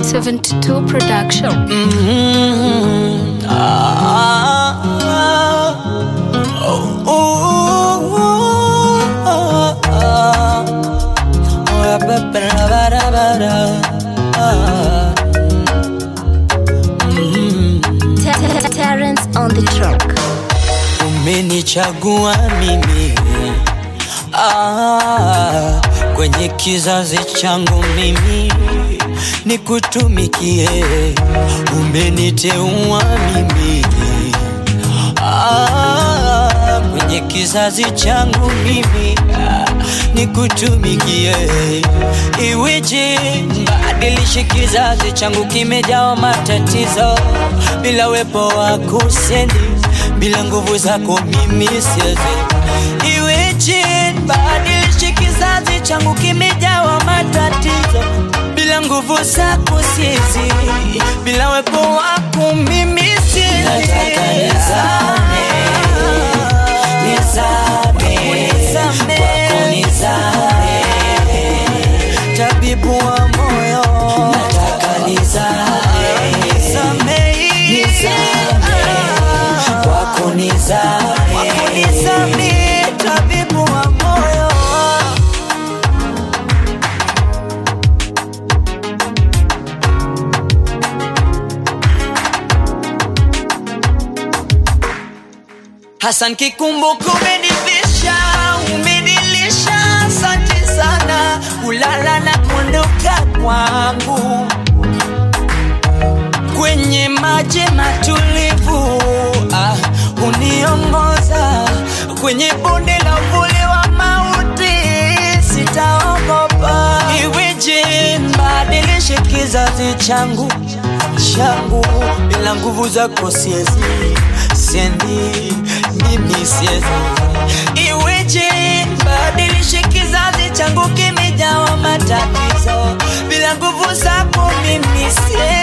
72 production. Mm, ah, oh, oh, oh, ah, oh, ba, ba, ba, da, ba, da, ah. Mm, Ter- Ter- Terrence on the track. umenichagua mimi ah, kwenye kizazi changu mimi nikutumikie, umeniteua mimi ah, kwenye kizazi changu mimi ah, nikutumikie, iweje badilishe kizazi changu kimejawa matatizo, bila wepo wako sendi, bila nguvu zako mimi siwezi. Iweje badilishe kizazi changu kimejawa matatizo, bila nguvu zako siwezi, bila wepo wako mimi siwezi. Nataka nizame, nizame, kwako nizame, tabibu wa moyo, nataka nizame, nizame, nizame, kwako nizame, kwako nizame, tabibu wa moyo. Hassan kikumbuka umenivisha, umenilisha, asante sana, kulala na kuondoka kwangu kwenye maji matulivu, ah, uniongoza kwenye bonde la uvuli wa mauti, sitaogopa. Iweje mbadilishe kizazi changu changu, bila nguvu zako siezi, siendi mimi siezi. Iweje mbadilishe kizazi changu kimejawa matatizo, bila nguvu zako mimi siezi.